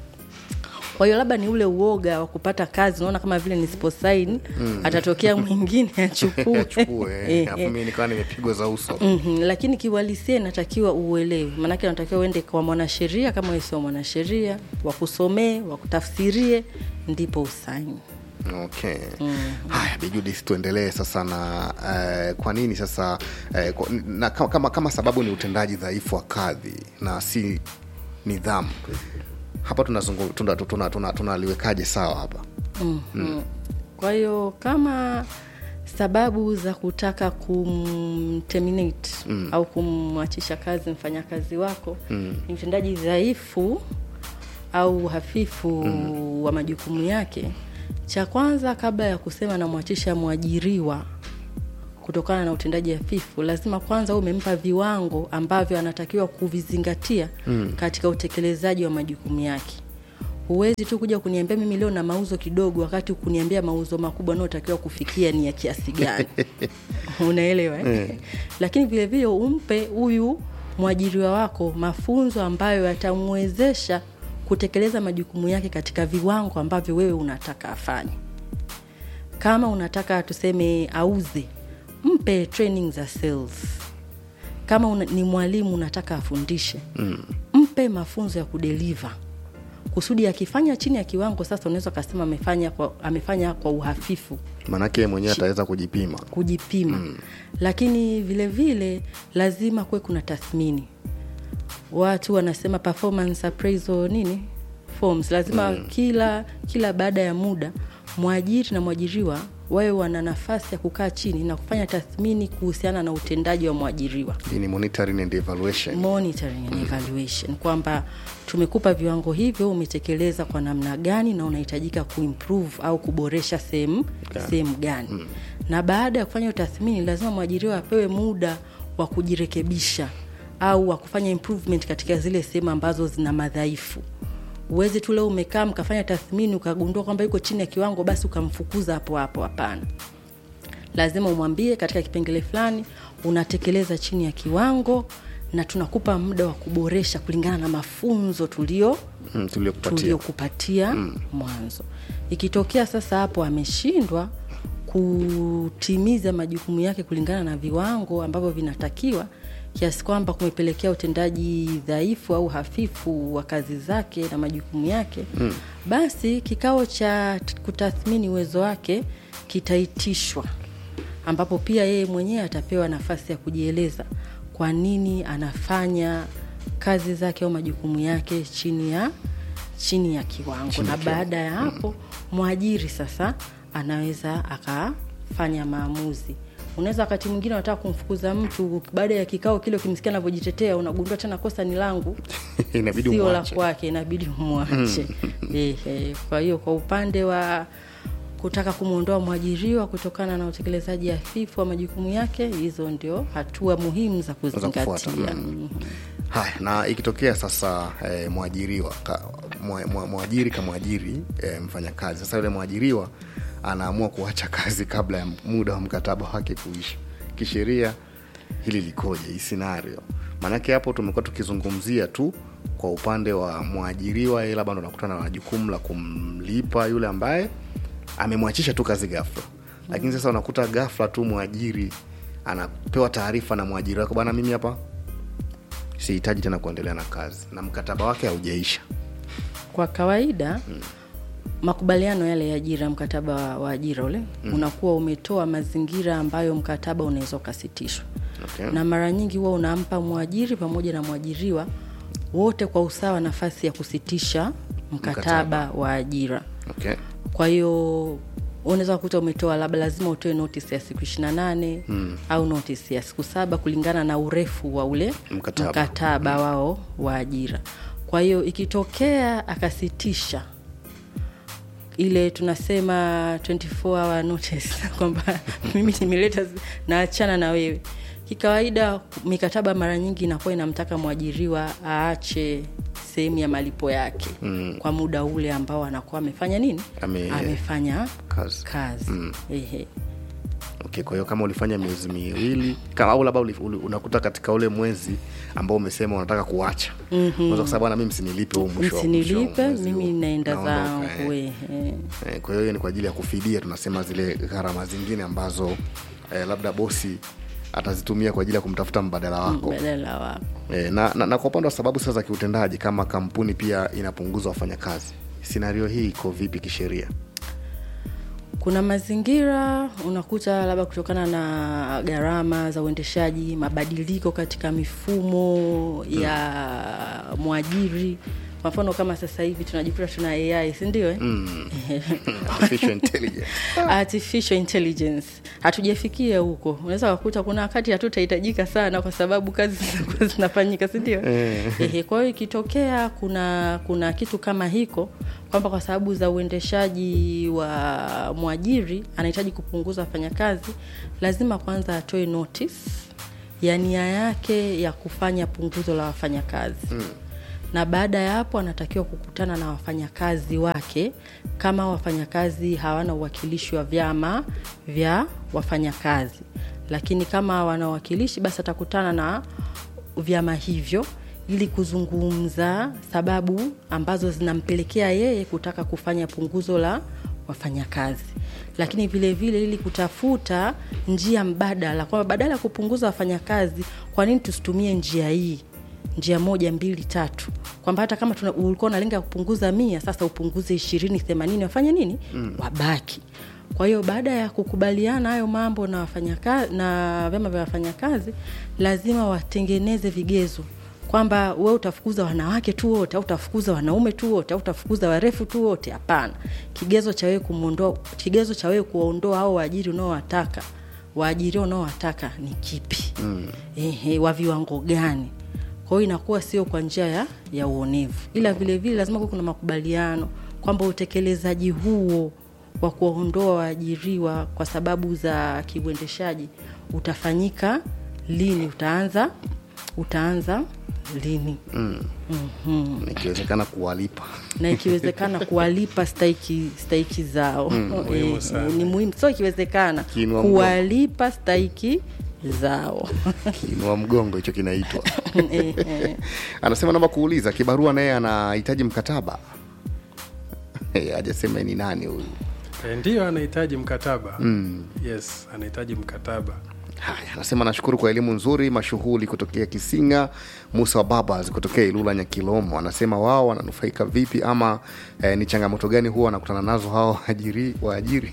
kwa hiyo labda ni ule uoga wa kupata kazi unaona kama vile nisiposaini Mm. atatokea mwingine achukue achukue Eh, eh, alafu eh. mimi nikawa nimepigwa za uso mm-hmm. lakini kiuhalisia inatakiwa uelewe maanake unatakiwa uende kwa mwanasheria kama wewe sio mwanasheria wakusomee wakutafsirie ndipo usaini okay haya bijudis tuendelee sasa na eh, kwa nini sasa eh, kwa, na, kama, kama, kama sababu ni utendaji dhaifu wa kadhi na si nidhamu hapa tunaliwekaje tuna, tuna, tuna, tunaliwekaje sawa hapa mm-hmm. kwa hiyo kama sababu za kutaka kumterminate Mm. au kumwachisha kazi mfanyakazi wako Mm. ni utendaji dhaifu au hafifu Mm. wa majukumu yake cha kwanza kabla ya kusema namwachisha mwajiriwa kutokana na utendaji hafifu lazima kwanza uwe umempa viwango ambavyo anatakiwa kuvizingatia Mm. katika utekelezaji wa majukumu yake huwezi tu kuja kuniambia mimi leo na mauzo kidogo wakati kuniambia mauzo makubwa anayotakiwa kufikia ni ya kiasi gani unaelewa eh? Eh. lakini vile vile umpe huyu mwajiriwa wako mafunzo ambayo yatamwezesha kutekeleza majukumu yake katika viwango ambavyo wewe unataka afanye kama unataka tuseme auze mpe training za sales kama una, ni mwalimu unataka afundishe mm. mpe mafunzo ya kudeliver kusudi akifanya chini ya kiwango sasa unaweza ukasema amefanya kwa, amefanya kwa uhafifu maanake yeye mwenyewe ataweza kujipima kujipima mm. lakini vile vile lazima kuwe kuna tathmini watu wanasema performance appraisal nini forms lazima Mm. mm. kila kila baada ya muda mwajiri na mwajiriwa wawe wana nafasi ya kukaa chini na kufanya tathmini kuhusiana na utendaji wa mwajiriwa Hii ni monitoring and evaluation monitoring and evaluation kwamba tumekupa viwango hivyo umetekeleza kwa namna gani na unahitajika kuimprove au kuboresha sehemu Gani. sehemu gani Mm. na baada ya kufanya tathmini lazima mwajiriwa apewe muda wa kujirekebisha au wa kufanya improvement katika zile sehemu ambazo zina madhaifu uwezi tu leo umekaa mkafanya tathmini ukagundua kwamba yuko chini ya kiwango basi ukamfukuza hapo hapo hapana lazima umwambie katika kipengele fulani unatekeleza chini ya kiwango na tunakupa muda wa kuboresha kulingana na mafunzo tulio Mm, tuliokupatia. tuliokupatia mm. mwanzo ikitokea sasa hapo ameshindwa kutimiza majukumu yake kulingana na viwango ambavyo vinatakiwa kiasi kwamba kumepelekea utendaji dhaifu au hafifu wa kazi zake na majukumu yake mm. basi kikao cha t- kutathmini uwezo wake kitaitishwa ambapo pia yeye mwenyewe atapewa nafasi ya kujieleza kwa nini anafanya kazi zake au majukumu yake chini ya chini ya kiwango na baada ya hapo mwajiri sasa anaweza akafanya maamuzi unaweza wakati mwingine unataka kumfukuza mtu baada ya kikao kile ukimsikia anavyojitetea unagundua tena kosa ni langu inabidi sio la umwache. kwake inabidi umwache Ehe, kwa hiyo kwa upande wa kutaka kumwondoa mwajiriwa kutokana na utekelezaji hafifu wa majukumu yake hizo ndio hatua muhimu za kufuata, kuzingatia mm. haya na ikitokea sasa eh, mwajiriwa ka, mwa, mwa, mwajiri kamwajiri eh, mfanyakazi sasa yule mwajiriwa anaamua kuacha kazi kabla ya muda wa mkataba wake kuisha kisheria hili likoje hii scenario maanake hapo tumekuwa tukizungumzia tu kwa upande wa mwajiriwa yeye labda ndo anakutana na jukumu la kumlipa yule ambaye amemwachisha tu kazi ghafla lakini sasa unakuta ghafla tu mwajiri anapewa taarifa na mwajiri wake bwana mimi hapa sihitaji tena kuendelea na kazi na mkataba wake haujaisha kwa kawaida mm. makubaliano yale ya ajira mkataba wa, wa ajira ule mm. unakuwa umetoa mazingira ambayo mkataba unaweza ukasitishwa okay. na mara nyingi huwa unampa mwajiri pamoja na mwajiriwa wote kwa usawa nafasi ya kusitisha mkataba, Mkataba. wa ajira okay. kwa hiyo unaweza kukuta umetoa labda lazima utoe notice ya siku ishirina nane hmm. au notice ya siku saba kulingana na urefu wa ule Mkataba. mkataba hmm. wao wa ajira kwa hiyo ikitokea akasitisha ile tunasema 24 hour notice kwamba mimi nimeleta naachana na wewe kikawaida mikataba mara nyingi inakuwa inamtaka mwajiriwa aache sehemu ya malipo yake mm. kwa muda ule ambao anakuwa amefanya nini Ame- amefanya kazi. kazi. Mm. Ehe. okay kwa hiyo kama ulifanya miezi miwili kama au labda uli- uli- unakuta katika ule mwezi ambao umesema unataka kuacha mm-hmm. kusema bwana mimi msinilipe huu mwisho wa- mwisho wa msinilipe mwezi mimi huu. naenda Naondoka, zangu eh. ehe. Eh, kwa hiyo hiyo ni kwa ajili ya kufidia tunasema zile gharama zingine ambazo eh, labda bosi atazitumia kwa ajili ya kumtafuta mbadala wako badala wako E, na, na, na kwa upande wa sababu sasa za kiutendaji kama kampuni pia inapunguza wafanyakazi sinario hii iko vipi kisheria kuna mazingira unakuta labda kutokana na gharama za uendeshaji mabadiliko katika mifumo ya mwajiri kwa mfano kama sasa hivi tunajikuta tuna ai sindio eh? mm. Artificial intelligence. artificial intelligence hatujafikia huko unaweza wakuta kuna wakati hatutahitajika sana kwa sababu kazi zinakuwa zinafanyika sindio Ehe, kwa hiyo ikitokea kuna kuna kitu kama hiko kwamba kwa sababu za uendeshaji wa mwajiri anahitaji kupunguza wafanyakazi lazima kwanza atoe notice ya nia yake ya kufanya punguzo la wafanyakazi mm na baada ya hapo anatakiwa kukutana na wafanyakazi wake kama wafanyakazi hawana uwakilishi wa vyama vya wafanyakazi lakini kama wana uwakilishi basi atakutana na vyama hivyo ili kuzungumza sababu ambazo zinampelekea yeye kutaka kufanya punguzo la wafanyakazi lakini vile vile ili kutafuta njia mbadala kwamba badala ya kupunguza wafanyakazi kwa nini tusitumie njia hii njia moja mbili tatu kwamba hata kama tuna- ulikuwa unalenga kupunguza mia sasa upunguze ishirini themanini wafanye nini mm. wabaki kwa hiyo baada ya kukubaliana hayo mambo na wafanyakazi na vyama vya wafanyakazi lazima watengeneze vigezo kwamba we utafukuza wanawake tu wote au utafukuza wanaume tu wote au utafukuza warefu tu wote hapana kigezo cha wewe kumwondoa kigezo cha wewe kuwaondoa au waajiri unaowataka waajiriwa unaowataka ni kipi mm. Ehe, wa viwango gani kwa hiyo inakuwa sio kwa njia ya, ya uonevu ila vilevile vile lazima kuwe kuna makubaliano kwamba utekelezaji huo wa kuwaondoa waajiriwa kwa sababu za kiuendeshaji utafanyika lini utaanza utaanza lini mm. mm-hmm. ikiwezekana kuwalipa na ikiwezekana kuwalipa stahiki stahiki zao Mm, muhimu Eh, sana. ni muhimu sio ikiwezekana Kiinua mgongo. kuwalipa stahiki zao kiinua mgongo hicho kinaitwa Eh, eh. anasema naomba kuuliza kibarua naye anahitaji mkataba Eh, hajasema ni nani huyu E, ndiyo anahitaji mkataba Mm. yes anahitaji mkataba haya anasema nashukuru kwa elimu nzuri mashughuli kutokea kisinga musa wa babas kutokea ilula nyakilomo anasema wao wananufaika vipi ama eh, ni changamoto gani huwa wanakutana nazo hao waajiri waajiri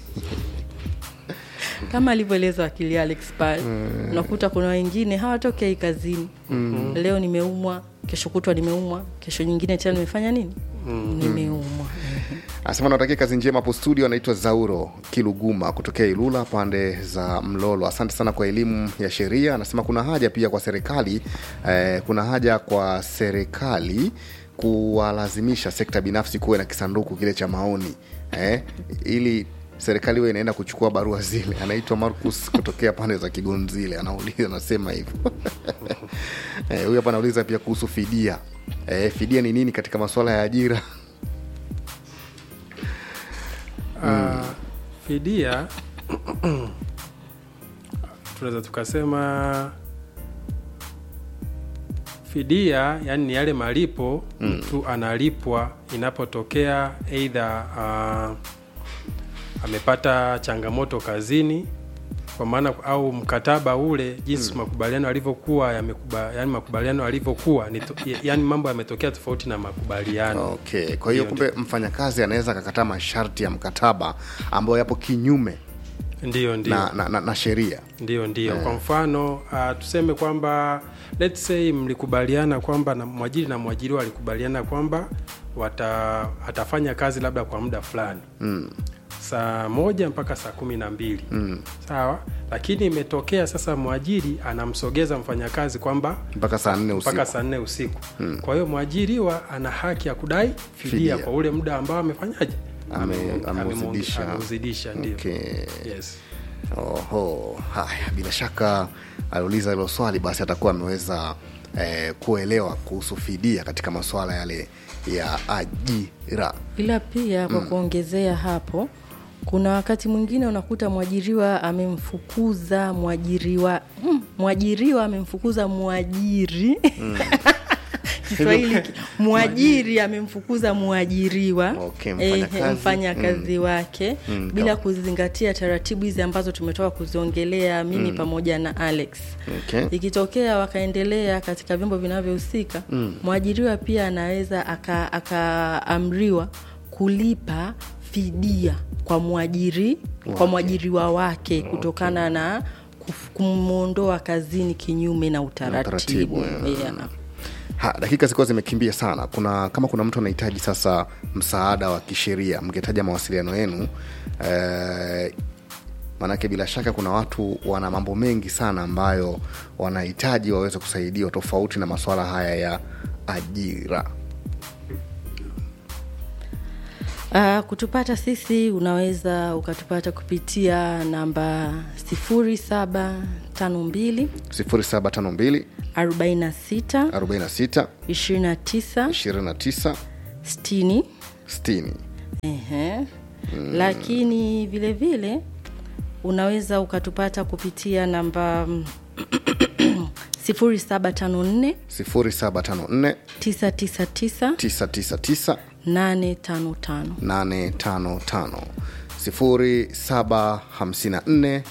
kama alivyoeleza wakili alex pale Mm. unakuta kuna wengine hawatokei kazini Mm. leo nimeumwa kesho kutwa nimeumwa kesho nyingine tena nimefanya nini nimeumwa anasema natakia kazi njema hapo studio anaitwa zauro kiluguma kutokea ilula pande za mlolo asante sana kwa elimu ya sheria anasema kuna haja pia kwa serikali eh, kuna haja kwa serikali kuwalazimisha sekta binafsi kuwe na kisanduku kile cha maoni eh, ili serikali huwa inaenda kuchukua barua zile anaitwa marcus kutokea pande za kigonzile anauliza anasema hivyo Eh, huyu hapa anauliza pia kuhusu fidia eh, fidia ni nini katika masuala ya ajira mm. fidia tunaweza tukasema fidia yani ni yale malipo Mm. mtu analipwa inapotokea eidha uh, amepata changamoto kazini kwa maana au mkataba ule jinsi Mm. makubaliano yalivyokuwa yamekuba, yani makubaliano yalivyokuwa ni to, yani mambo yametokea tofauti na makubaliano okay kwa hiyo kumbe mfanyakazi anaweza akakataa masharti ya mkataba ambayo yapo kinyume ndio ndio na, na, na, na sheria ndio ndio Eh. kwa mfano uh, tuseme kwamba let's say mlikubaliana kwamba na mwajiri na mwajiriwa walikubaliana kwamba wata, atafanya kazi labda kwa muda fulani mm. saa moja mpaka saa kumi na mbili Mm. sawa lakini imetokea sasa mwajiri anamsogeza mfanyakazi kwamba mpaka saa nne usiku mpaka saa nne usiku Mm. kwa hiyo mwajiriwa ana haki ya kudai fidia, Fidia. kwa ule muda ambao amefanyaje Ame- Ame- ameuzidisha. ameuzidisha ndio Okay. yes. Oho, haya, bila shaka aliuliza hilo swali, basi atakuwa ameweza eh, kuelewa kuhusu fidia katika masuala yale ya ajira. ila pia kwa Mm. kuongezea hapo kuna wakati mwingine unakuta mwajiriwa amemfukuza mwajiriwa mm, mwajiriwa amemfukuza mwajiri kiswahili ki- mwajiri amemfukuza mwajiriwa Okay, eh, mfanyakazi. mfanyakazi wake Mm, bila kama- kuzingatia taratibu hizi ambazo tumetoka kuziongelea mimi Mm. pamoja na alex Okay. ikitokea wakaendelea katika vyombo vinavyohusika Mm. mwajiriwa pia anaweza aka- akaamriwa kulipa fidia kwa mwajiri Wake. kwa mwajiriwa wake kutokana na kuf- kumwondoa kazini kinyume na utaratibu, utaratibu, eh. yeah. Ha, dakika zilikuwa zimekimbia sana. Kuna kama kuna mtu anahitaji sasa msaada wa kisheria, mngetaja mawasiliano yenu eh, maanake bila shaka kuna watu wana mambo mengi sana ambayo wanahitaji waweze kusaidiwa tofauti na masuala haya ya ajira. Uh, kutupata sisi unaweza ukatupata kupitia namba 0752 0752 46 46 29 29 60 60. Ehe. lakini vile vile unaweza ukatupata kupitia namba mm, 0754 0754 999 999 855 855 0754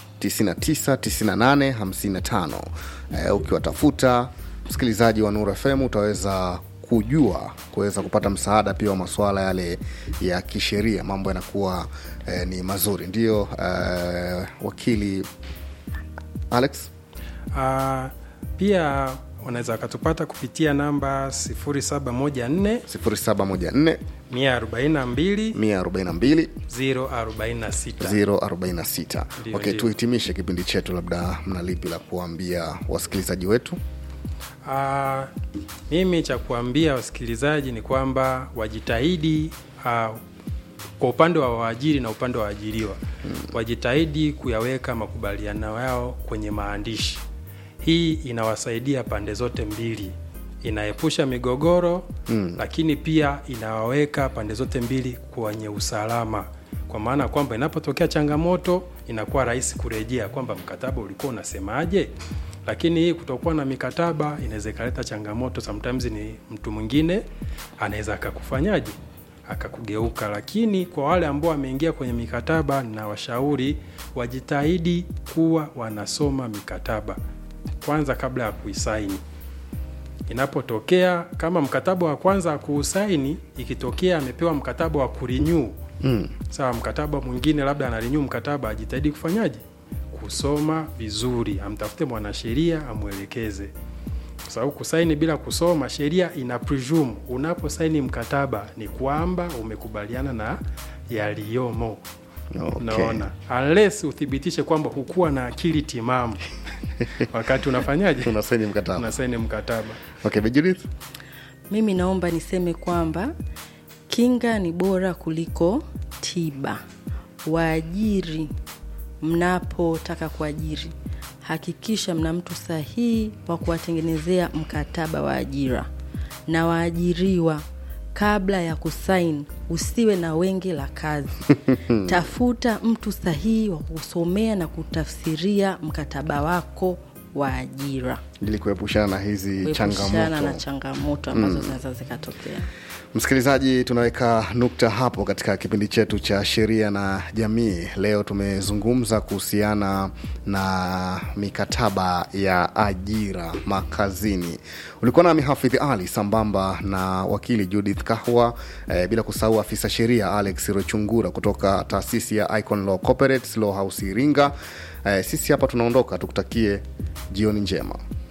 999855 eh, ukiwatafuta msikilizaji wa Nuru FM utaweza kujua kuweza kupata msaada pia wa masuala yale ya kisheria mambo yanakuwa eh, ni mazuri ndiyo eh, wakili alex Uh, pia wanaweza wakatupata kupitia namba 0714 0714 142 142 046 046 Ndio, okay, ndio. tuhitimishe kipindi chetu labda mna lipi la kuambia wasikilizaji wetu Uh, mimi cha kuambia wasikilizaji ni kwamba wajitahidi uh, kwa upande wa waajiri na upande wa waajiriwa mm. wajitahidi kuyaweka makubaliano yao kwenye maandishi hii inawasaidia pande zote mbili inaepusha migogoro mm. lakini pia inawaweka pande zote mbili kwenye usalama kwa maana kwamba inapotokea changamoto inakuwa rahisi kurejea kwamba mkataba ulikuwa unasemaje lakini hii kutokuwa na mikataba inaweza ikaleta changamoto sometimes ni mtu mwingine anaweza akakufanyaje akakugeuka lakini kwa wale ambao wameingia kwenye mikataba na washauri wajitahidi kuwa wanasoma mikataba kwanza kabla ya kuisaini inapotokea kama mkataba wa kwanza kuusaini ikitokea amepewa mkataba wa kurinyu mm. sawa mkataba mwingine labda anarinyu mkataba ajitahidi kufanyaje kusoma vizuri amtafute mwanasheria amwelekeze kwa sababu kusaini bila kusoma sheria ina presume unaposaini mkataba ni kwamba umekubaliana na yaliyomo Okay. naona unless uthibitishe kwamba hukuwa na akili timamu wakati unafanyaje unasaini mkataba unasaini mkataba okay, Judith? mimi naomba niseme kwamba kinga ni bora kuliko tiba waajiri mnapotaka kuajiri hakikisha mna mtu sahihi wa kuwatengenezea mkataba wa ajira na waajiriwa kabla ya kusain usiwe na wenge la kazi tafuta mtu sahihi wa kusomea na kutafsiria mkataba wako wa ajira ili kuepushana na hizi kuepushana changamoto na changamoto ambazo zinaweza zikatokea msikilizaji tunaweka nukta hapo katika kipindi chetu cha sheria na jamii leo tumezungumza kuhusiana na mikataba ya ajira makazini ulikuwa nami hafidhi ali sambamba na wakili judith kahwa eh, bila kusahau afisa sheria alex rochungura kutoka taasisi ya icon law corporate law house iringa eh, sisi hapa tunaondoka tukutakie jioni njema